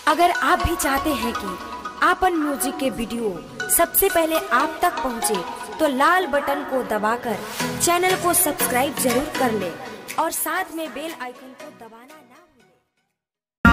अगर आप भी चाहते हैं कि आपन म्यूजिक के वीडियो सबसे पहले आप तक पहुंचे, तो लाल बटन को दबाकर चैनल को सब्सक्राइब जरूर कर ले और साथ में बेल आइकन को दबाना ना भूलें।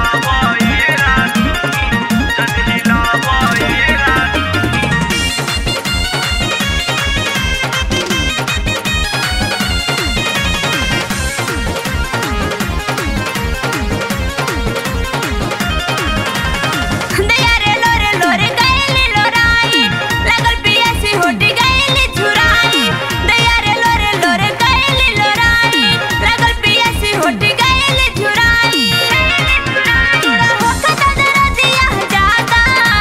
दया रे लोरे लोरे गएली लोराई लगल पियासी होटी गएली झुराई दया रे लोरे लोरे गएली लोराई लगल पियासी होटी गएली झुराई थोड़ा होका दादा दिया जाता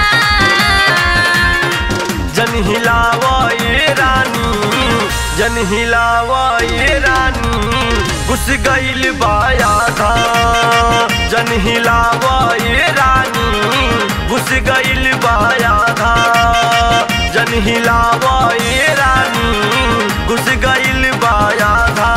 जन हिलावा ये रानी जन हिलावा ये रानी घुस गईल बाया था जन हिलावा ये रानी घुस गईल बाया था जन हिलावा ये रानी घुस गईल बाया था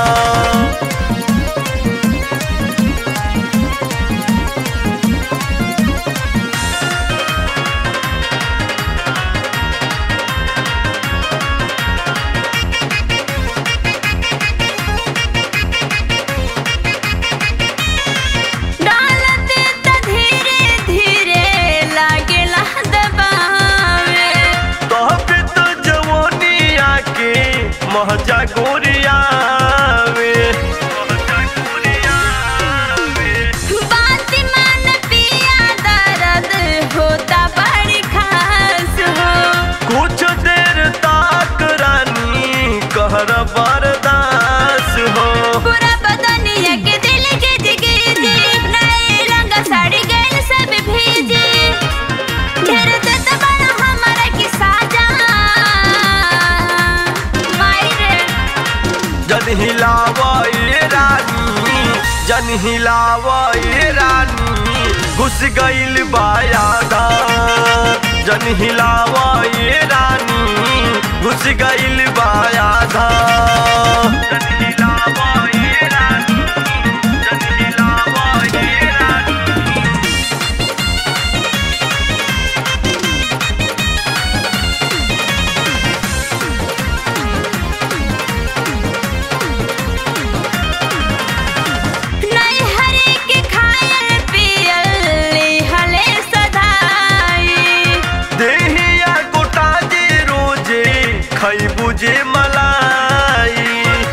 डालते त धीरे धीरे लागेला दबावे तोहपे तो जवानी आके महजा गोरिया बात मान पिया दर्द होता बड़ी खास हो कुछ देर तक रानी कहर बर्दास हो पूरा बदनिया के दिल के जिगीजी नए रंग साड़ी गैल सब भीजी ढेर देत बड़ा हमारा की साजा माई रे जन हिलावा ये रानी जन हिलावा ये रानी घुस गईल बाया धा जन हिलावा ये रानी घुस गईल बाया धा जन हिलावा ये रानी जन हिलावा ये रानी नहीं हरे के खायल पियल हले सदाई देहिया गोटा जे रोजे खैबू जे मलाई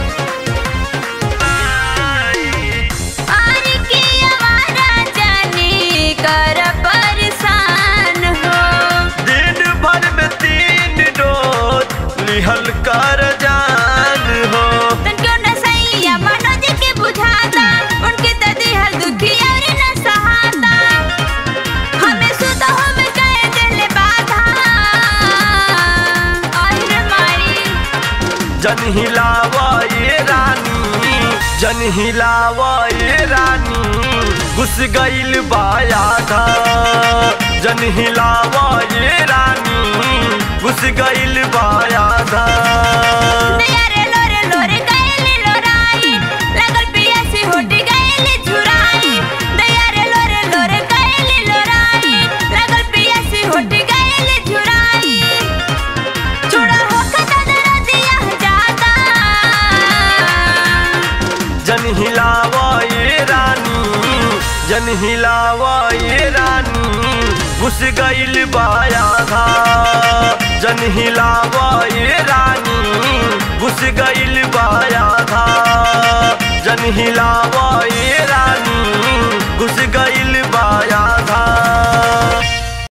आर के आवारा जानी कर परेशान हो दिन भर में तीन डोज लिहल कर जान हो तन क्यों न सैया मनोज के बुझाता उनके ददी हर दुखी और न सहाता हमें सुधा हमें कह दिल बाधा और मारी जन हिलावा ये रानी जन हिलावा ये रानी घुस गईल बाया था जन हिलावा ये रानी घुस गईल बाया था दया रे लोरे लोरे गएली लोराई लगल पियासी होटी गएली झुराई दया रे लोरे लोरे गएली लोराई लगल पियासी होटी गएली झुराई छोड़ा होका दादा दिया जाता जन हिलावा ये रानी जन हिलावा ये रानी घुस गईल बाया था जन हिलावा ये रानी घुस गईल बाया था जन हिलावा ये रानी